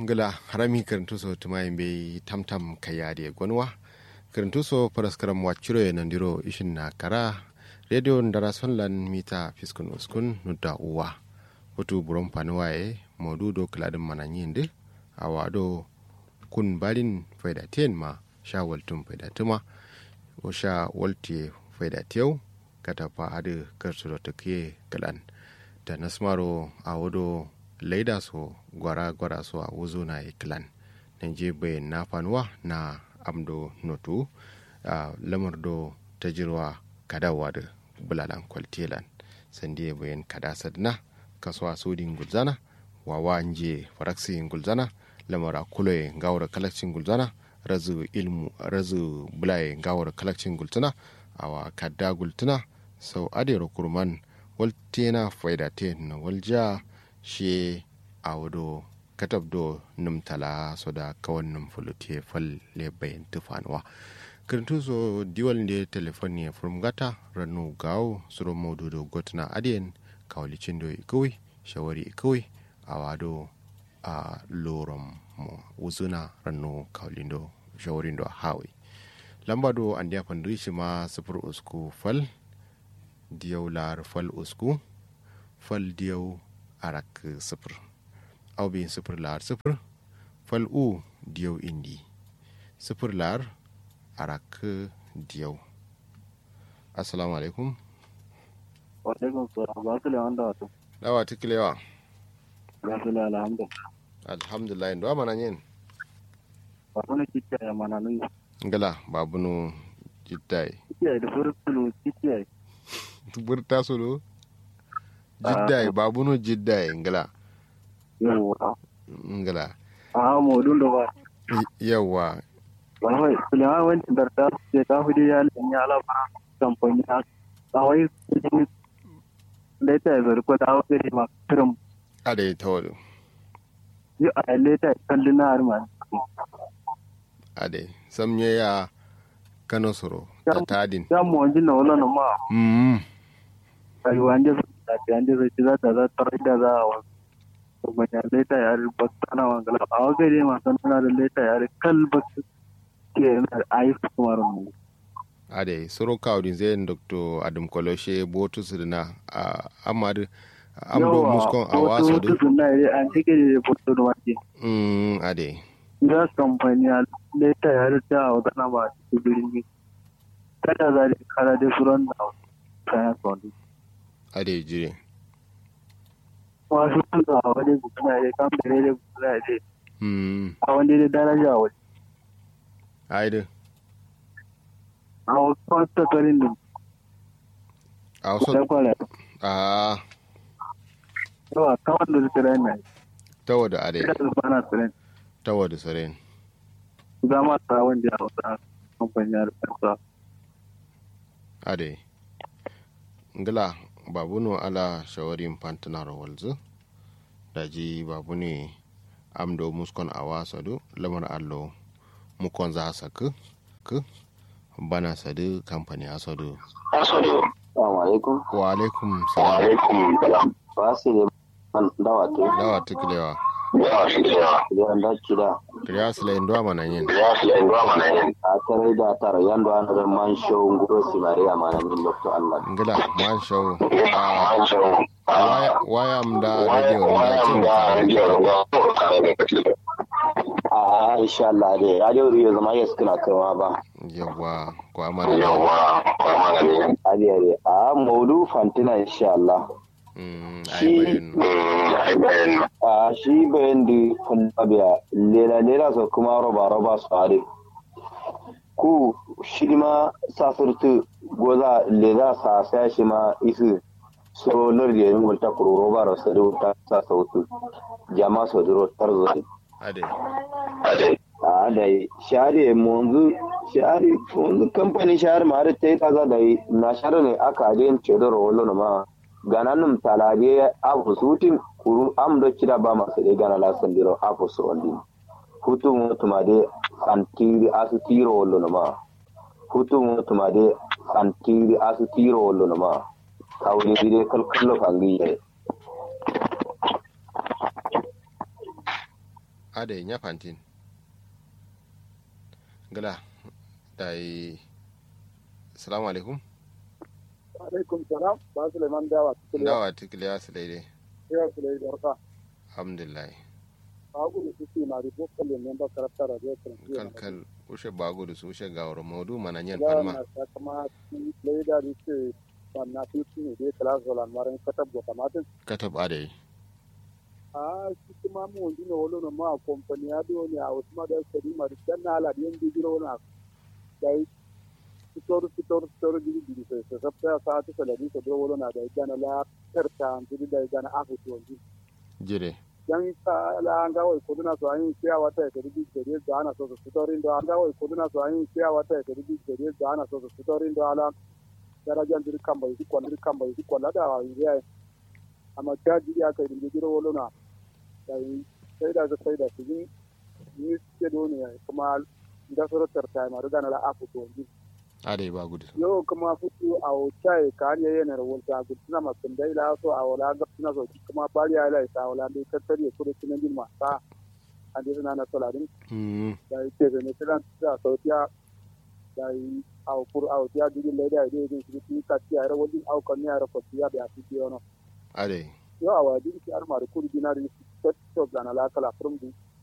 ngala harami karantuso tumayin be tamtam kayade gonwa karantuso paraskaram wacuro e nandiro ishin na kara radio ndara sonlan mita fiskun uskun nudda uwa hotu buron panuwa e modudo kladin mananyinde awado kun balin faida ten ma sha waltun faida tuma o sha walti faida tiyau kata fa adu karsulo take kalan da nasmaro awodo laida so gwara gwara so a wuzo na iklan nan je bayan na fanuwa na amdo notu a lamar do ta jirwa kadawa da bulalan kwaltelan sandi bayan kada sadna kasuwa sodin gulzana wawa nje faraksi gulzana lamara kuloye gawar kalakcin gulzana razu ilmu razu bulaye gawar kalakcin gultuna awa kadda gultuna sau adero kurman waltena faida te na walja shi a wado katab do numtala so da kawan num fulute fal le bayan tufanwa kirintu so diwal ne telefon ne furmgata ranu gawo suro modu do gotna adiyen kawlicin do ikawai shawari ikawai a wado a lorom mo wuzuna ranu kawlindo shawarin do hawi lamba do an dia shi ma sufur usku fal diyau lar fal usku fal diyau arak sifir au bin sifir lar sifir fal u diyau indi sifir lar arak diyau assalamu alaikum wa alaikum salam ba su lewan da wato dawa tikilewa ba su lewan alhamdulillah alhamdulillah ndo mana yin ba su ne kicciya ya mana nun ngala babunu jiddai kicciya da furtulu kicciya burta solo jiddai babunu jiddai ngala yawa ngala a modun da ba yawa ba wai sulewa wancan da ta ce ta hudu ya lani ala ba kamfani a tsawai kudin leta ya zari ko da hawa gari ma kiran ade tawadu yi a leta ya kalli na harma ade samye ya kano soro ta tadin ya mu wanjin na wala na ma mm ai wanje da ta wanje zai ci za ta za ta rai da za a wasu kuma ya leta ya ri bakta na wangala a wa gari ma san tana da leta ya ri kal bakta ke na ayi kuma mu ade soro kawdin zen dr adam koloshe botu sirna a amadu amdo muskon a waso da na yi an take da boto da wake mm ade ga kamfani a leta ya ri ta wa kana ba su birni kada za da kara da suran da kayan kwanu ade jire wasu kan a wani gudana ya kamfani da gudana ya mm a wani da daraja wani aide a wasu kwanta karin da a waso ta kwara a yawa kawai da su rai na tawada ade kada su bana su rai tawada saren zama ta wanda a wata kamfani ya rufe ade ngala babuno ala shawarin pantanar walzu daji babu ne amdo muskon a wasadu lamar allo mukon za saku ku bana sadu kamfani asadu Assalamu alaikum. wa alaikum salam alaikum. Ba su ne man dawa te. dawa tukilewa Yawa shi da yawa. Idan da kida. kiriya silayin duwa mana yin Ya su da ruwa mana yin. A tare da tara yando an da man show nguro si Maria mana yin Dr. Allah. ngila man shau a Man show. waya waya mda radio mda cin karanta A insha Allah dai. Radio Rio zama yes kana kaiwa ba. yawa ko amana ne Kwa mana ne. Adiyare. A maudu fantina insha Allah. mm Shi- ai bayin a shi bayan da fallabiya lela lela su kuma roba roba su hare ku shi ma sasirtu goza lela sa sa shi ma isu so lordi yin wulta kuro roba ro sa ta sa sautu jama so duro tarzo ade a da share munzu share munzu kamfani share ma da ta yi kaza da yi na share ne aka ajiyin cedar wolo ma gananum talabe afu sutin kuru am do kida ba masu de gana la sandiro afu so ondi hutu mutuma de antiri asu tiro wolo ma hutu mutuma de antiri asu tiro wolo ma kawri dire kal kallo kangi ye ade nya fantin gala dai assalamu alaikum alaikum salam ba suleiman dawa dawa tikliya su daidai ya su dai barka alhamdulillah bagu da suke na da bokal ne ba karanta radio kalkal ushe bagu da su ushe gawar maudu mana nyen ya palma na ta kama leda da ce wannan tutu ne dai kala zolan maran katab go kamatin katab ade a shi kuma mu wani ne wolo no ma company ya do ne a wasu ma da sari ma da na ala da yanzu giro na dai fitor fitor fitor gidi gidi sai sai sabta sa ta salari ko do wolo na da gana la tarta an gidi da gana afu to jire yan ka la an ga wai kuduna so an kiya wata ya kadi gari da ana so su fitorin da an ga wai kuduna so an kiya wata ya kadi gari da ana so su fitorin da ala darajan dir kan bai ko dir kan bai ko la da ya amma ta ji ya kai dinga giro wolo na sai sai da sai da su ni ni ke do ne kuma da suratar ta ma da na la afu to ade bagu da su yo kuma fuku a wucai ka ne yana da wata gudana masu dai la so a wala ga suna so kuma bari ya la sa wala dai tattare ko da sunan din masa a dai suna na soladin mm da yake da ne tilan da sautiya da yi a kur a wuciya digin da da dai dai shi ka ci a rawin au kan ya rafa ya da fi biyo no ade yo a wadi ki arma da kuri dinari to to da na la kala from di